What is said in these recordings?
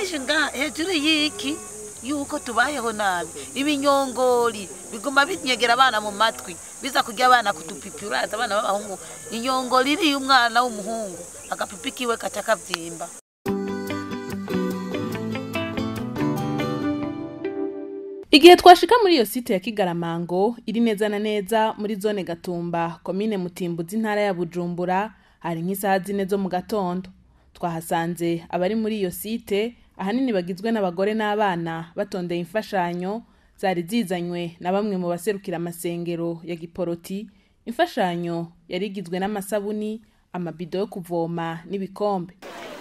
byinshi nga hejuru y'iki yuko tubayeho nabi ibinyongori biguma binyegera abana mu matwi biza kurya abana kutupipi uraza abana b'abahungu inyongori iriye umwana w'umuhungu agapipi kiwe kaca kavyimba Igihe twashika muri iyo site ya Kigaramango iri neza na neza muri zone Gatumba komine Mutimbuzi intara ya Bujumbura hari nk'isaha zine zo mu gatondo twahasanze abari muri iyo site ahanini bagizwe n'abagore n'abana batondeye imfashanyo zari zizanywe na bamwe mu baserukira amasengero ya Giporoti imfashanyo yari igizwe n'amasabuni amabido yo kuvoma n'ibikombe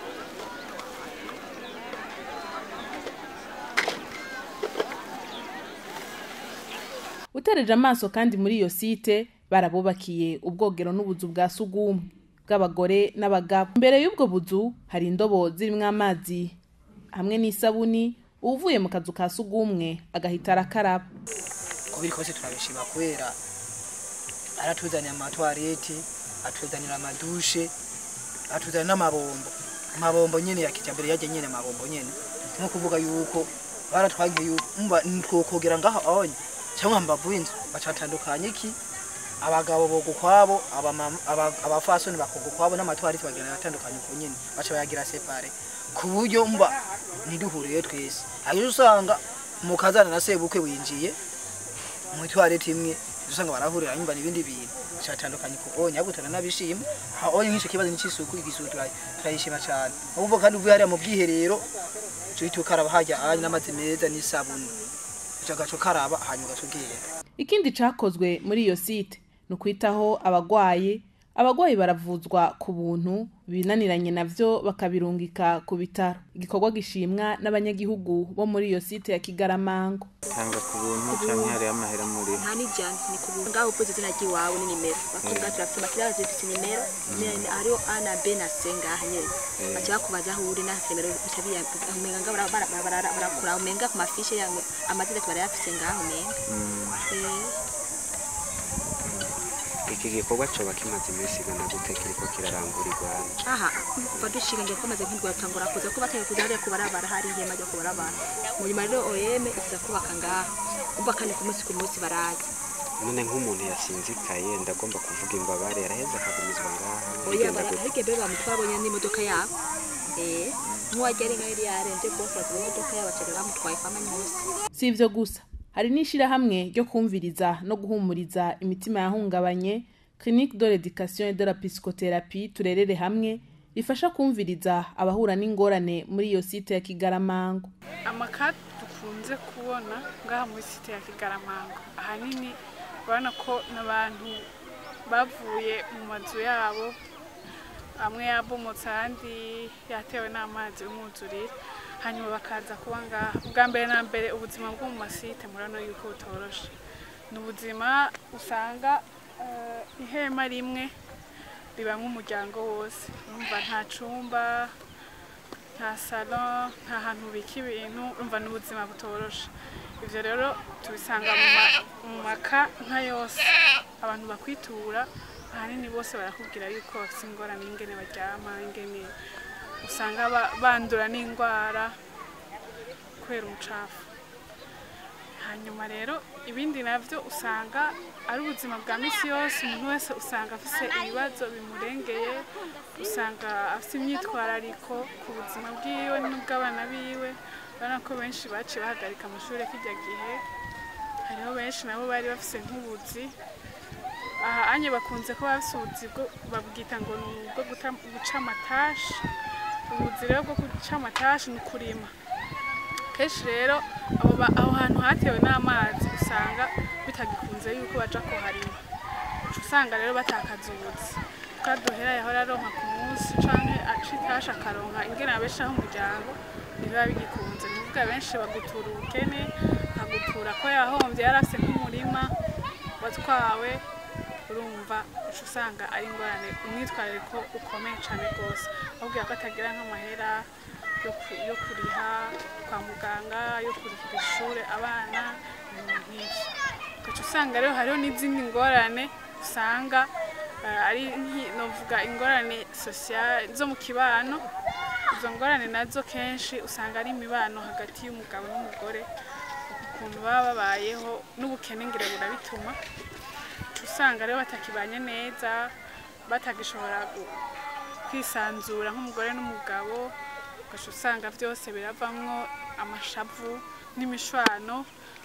utereje amaso kandi muri iyo site barabubakiye ubwogero n'ubuzu bwa sugumwe bw'abagore n'abagabo imbere y'ubwo buzu hari indobo zirimo amazi hamwe n'isabuni uvuye mu kazu ka sugumwe agahita arakaraba uko biri kose turabishima kubera aratuzanira amatwarete atuzanira amadushe atuzanira n'amabombo amabombo nyene ya kijambere yaje nyene amabombo nyene nko kuvuga yuko baratwangiye yuko umva ntitwokogera ngaho onye cyangwa mbavu inzu bacatandukanye iki abagabo boga ukwabo abamama- aba- abafasoni bakoga ukwabo n'amatwarete bagenda atandukanye uko nyene baca bayagira separe ku buryo mba ntiduhuriye twese hanyuma usanga mu kazana na sebukwe winjiye mu itwarete imwe usanga barahurira nyumva n'ibindi bintu cyatandukanye ku onye ahubwo turanabishima ha onye nk'icyo kibazo n'icisuku igisuku tura- turayishima cyane ahubwo kandi uvuye hariya mu bwiherero tuhita ukaraba hajya anye n'amazi meza n'isabuni uca gaco karaba hanyuma ugaca ugenda ikindi cakozwe muri iyo site ni ukwitaho abagwaye abagwayi baravuzwa ku buntu binaniranye navyo bakabirungika ku bitaro igikorwa gishimwa n'abanyagihugu bo muri iyo site ya Kigaramango tanga ku buntu canke hariho amahera muri nta n'ijana ni ku buntu ngaho uvuze izina ry'iwawe ni nimero bakubwira turafite amakiraro zifite nimero ne- hariho a na b na c ngaha nyene baca bakubaza aho uri na nimero bica biyavuga umenga nga bara- bara- bara- barakura umenga ku mafishe yawe amazina barayafise ngaho umenga Eh, iki gikorwa coba kimaze iminsi igana gute kiriko kirarangurirwa aha kuva dushinga ngiye kwamaze nk'indwatangura kuza kuba atari kuza hariya kubarabara hari ihema ryo kubarabara mu nyuma rero OM iza kubaka ngaho umva kandi ku munsi ku munsi baraza none nk'umuntu yasinzikaye ndagomba kuvuga imbabare yaraheze akagumizwa ngaha oya bigenda bara gute ariko mbere bamutwabonye n'imodoka yabo eh nk'uwajya ari nkaho yari yarenze rwose bagira imodoka yabo bacaga bamutwaye kwa manyusi si ivyo gusa hari n'ishirahamwe ryo kumviriza no guhumuriza imitima yahungabanye clinique de l'éducation et de la psychothérapie turerere hamwe rifasha kumviriza abahura n'ingorane muri iyo site ya Kigaramango amaka dukunze kubona ngaha muri site ya kigaramango ahanini urabona ko n'abantu bavuye mu mazu yabo amwe yabomotse ahandi yatewe n'amazi y'umwuzurire hanyuma bakaza kuba ngaha ubwa mbere na mbere ubuzima bwo mu masite murabona yuko butoroshe ni ubuzima usanga eh, ihema rimwe ribamo umuryango wose urumva nta cumba nta salo nta hantu ubika ibintu umva n'ubuzima butoroshe ibyo rero tubisanga mu ma- mu maka nka yose abantu bakwitura ahanini bose barakubwira yuko bafite ingorane y'ingene baryama ingene usanga ba- bandura n'indwara kubera umucafu hanyuma rero ibindi navyo usanga ari ubuzima bwa misi yose umuntu wese usanga afise ibibazo bimurengeye usanga afise imyitwarariko ku buzima bwiwe n'ubw'abana biwe urabona ko benshi baciye bahagarika amashuri kijya gihe hariho benshi nabo bari bafise nk'ubuzi aha anye bakunze kuba bafise ubuzi bwo babwita ngo ni ubwo guta- guca amatashi ubuzi rero bwo guca amatashi ni ukurima kenshi rero abo ba- aho hantu hatewe n'amazi usanga bitagikunze yuko baja kuharima uca usanga rero batakaza ubuzi twaduhera yahora aronka ku munsi canke aca itasha akaronka ingene abeshaho umuryango ntibiba bigikunze ni ukuvuga benshi bagutura ubukene akagutura ko yahomvye yari afise nk'umurima watwawe urumva uca usanga ari ingorane umwitwarariko ukomeye cane rwose ahubwo ko atagira nk'amahera yo ku- yo kuriha kwa muganga yo kurihira ishure abana ibintu nk'ivyo ugaca usanga rero hariho n'izindi ngorane usanga eh, ari nki- novuga ingorane sosial zo mu kibano izo ngorane nazo kenshi usanga ari imibano hagati y'umugabo n'umugore ukuntu baba babayeho n'ubukene ngire burabituma uca usanga rero batakibanye neza batagishobora gu- kwisanzura nk'umugore n'umugabo ugaca usanga byose biravamwo amashavu n'imishwano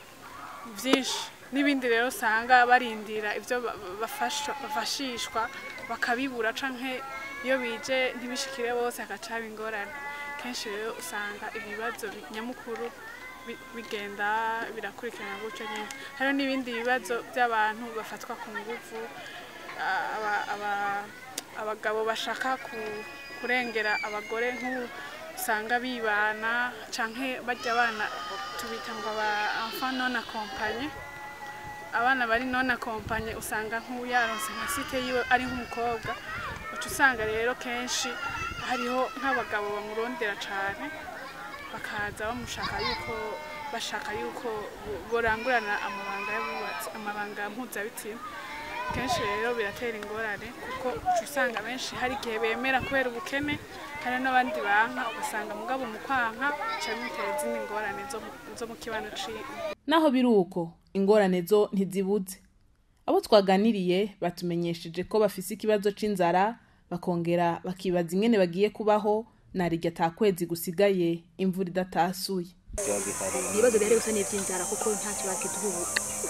byinshi n'ibindi rero usanga barindira ibyo ba- bafashwa- bafashishwa bakabibura canke iyo bije ntibishikire bose hagaca haba ingorane kenshi rero usanga ibibazo bi- nyamukuru bi- bigenda birakurikirana gutyo nyine hariho n'ibindi bibazo by'abantu bafatwa ku nguvu a- aba- aba- abagabo bashaka ku- kurengera abagore nk'ubu usanga bibana canke barya abana tubita ngo aba enfant non accompagné abana bari non accompagné usanga nk'ubu yaronse nka site yiwe ari nk'umukobwa uca usanga rero kenshi hariho nk'abagabo bamurondera cane bakaza bamushaka yuko bashaka yuko bo- borangurana amabanga y'abubatsi amabanga mpuzabitsina kenshi rero biratera ingorane kuko uca usanga benshi hari igihe bemera kubera ubukene hari n'abandi banka ugasanga mugabo mu kwanka bica bimutera izindi ngorane zo mu- zo mu kibano ciwe naho biri uko ingorane zo ntizibuze abo twaganiriye batumenyesheje ko bafise ikibazo c'inzara bakongera bakibaza ingene bagiye kubaho narirya ata kwezi gusigaye imvura idatasuye biba bihari ibibazo bihari gusa n'iby'inzara kuko ntacyo bakiduha ubu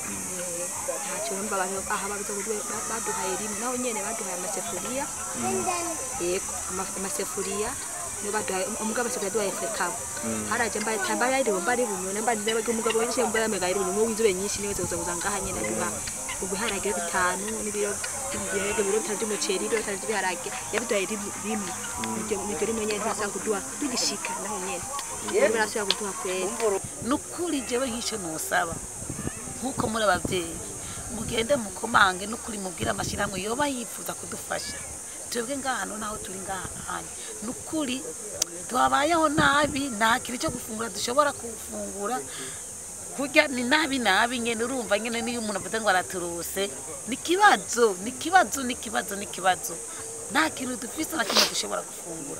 ntacyo numva abantu aha babuze uburyo ba- baduhaye rimwe naho nyene baduhaye amasefuriya yego ama- amasefuriya niyo baduhaye umugabo asigaye aduhaye fekabo haraje mbaye tambaye ari bomba ari bunyo namba ndebe ko umugabo yishe mbara mega ari bunyo mu winzube nyinshi niwe zoza kuzanga hanye naduha ubuharage bitanu n'ibiro ibirego biro bitanu by'umuceri ibiro bitanu by'ibiharage yabiduhaye rimwe rimwe niryo niryo rimwe nyene ntasa kuduha tugishika naho nyene rero barasubira kuduha kwera ni ukuri jewe nk'icyo ntusaba nk'uko muri ababyeyi mugende mukomange n'ukuri mubwire amashyirahamwe yoba yifuza kudufasha twebwe ngahano naho turi ngahanye ni ukuri twabayeho nabi nta kintu cyo gufungura dushobora gufungura kurya ni nabi nabi nyine urumva nyine niyo umuntu avuze ngo araturuse ni ikibazo ni ikibazo ni ikibazo ni ikibazo nta kintu dufise na kimwe dushobora gufungura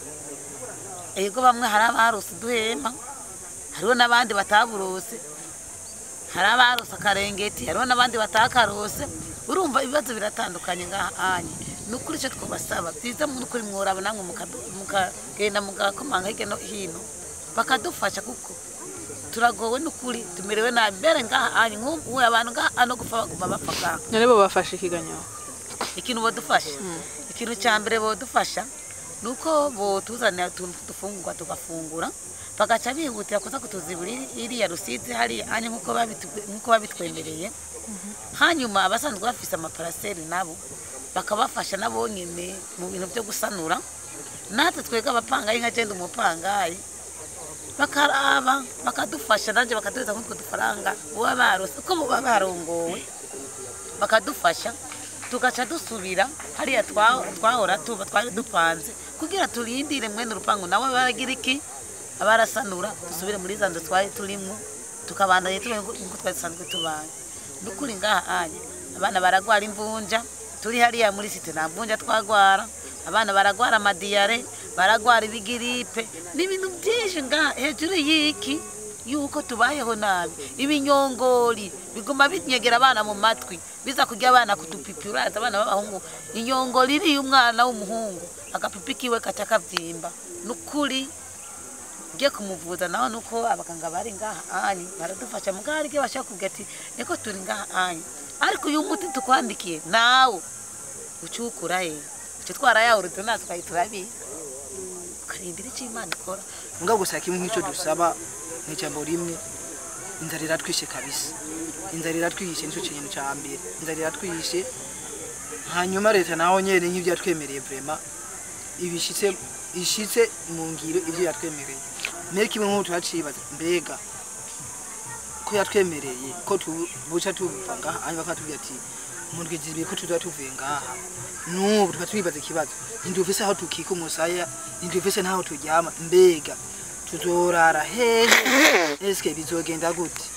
ego bamwe hari abarose duhema hariho n'abandi bataburose hari abarose akarengeti hariho n'abandi batakarose urumva ibibazo biratandukanye ngahanye ni ukuri icyo twabasaba byiza mu ukuri mworaba namwe mukadu- mukagenda mugakomanga hirya no hino bakadufasha kuko turagowe n'ukuri tumerewe nabi mbere ngahanye nk'ubu abantu ngaha no gupfa baguma bapfa ngaha none bo bafashe ikiganyo ikintu bodufasha ikintu cya mbere bodufasha ni uko botuzanira utuntu dufungurwa tugafungura bagaca bihutira kuza kutuzibura iri- iriya rusizi hariya hanyuma nk'uko babitu- nk'uko babitwemereye hanyuma abasanzwe bafise amaparaseri nabo bakabafasha nabo nyine mu bintu byo gusanura natwe twebwe abapangayi nka genda umupangayi bakaraba bakadufasha nanjye bakaduhereza nk'utwo dufaranga baba barose uko baba barongowe bakadufasha tugaca dusubira hariya twa- twahora tuba twari dupanze kugira turindire mwene urupangu nawe baragira iki abarasanura dusubire muri za nzu twari turimo tukabandanya tubaye nk'uko twari dusanzwe tubaye ni ukuri ngaha anye abana baragwara imvunja turi hariya muri site nta mvunja twagwara abana baragwara amadiyare baragwara ibigiripe n'ibintu byinshi ngaha hejuru y'iki yuko tubayeho nabi ibinyongori biguma binyegera abana mu matwi biza kurya abana kutupipi uraza abana b'abahungu inyongori iriye umwana w'umuhungu agapipi kiwe kaca kabyimba ni ukuri ugiye kumuvuza nawe nuko abaganga bari ngaha anyi baradufasha mugabo hari igihe bashaka kuvuga ati niko turi ngaha anyi ariko uyu muti tukwandikiye nawe ucukura he uca twarayawurute natwe ukayitura biye ukarindira icyo imana ikora mugabo gusa kimwe nk'icyo dusaba ni ijambo rimwe inzara iratwishe kabisa inzara iratwishe nicyo kintu cya mbere inzara iratwishe hanyuma leta naho nyene nk'ibyo yatwemereye vrema ibishitse ishitse mu ngiro ibyo yatwemereye mbere kimwe nk'ubu turacibaza mbega ko yatwemereye ko tu- buca tuva ngaha hanyuma bakatubwira ati mu ndwi zibiri ko tuzoba tuvuye ngaha n'ubu tuba twibaza ikibazo ntidufise aho tukika umusaya ntidufise n'aho turyama mbega tuzorara hehe eske bizogenda gute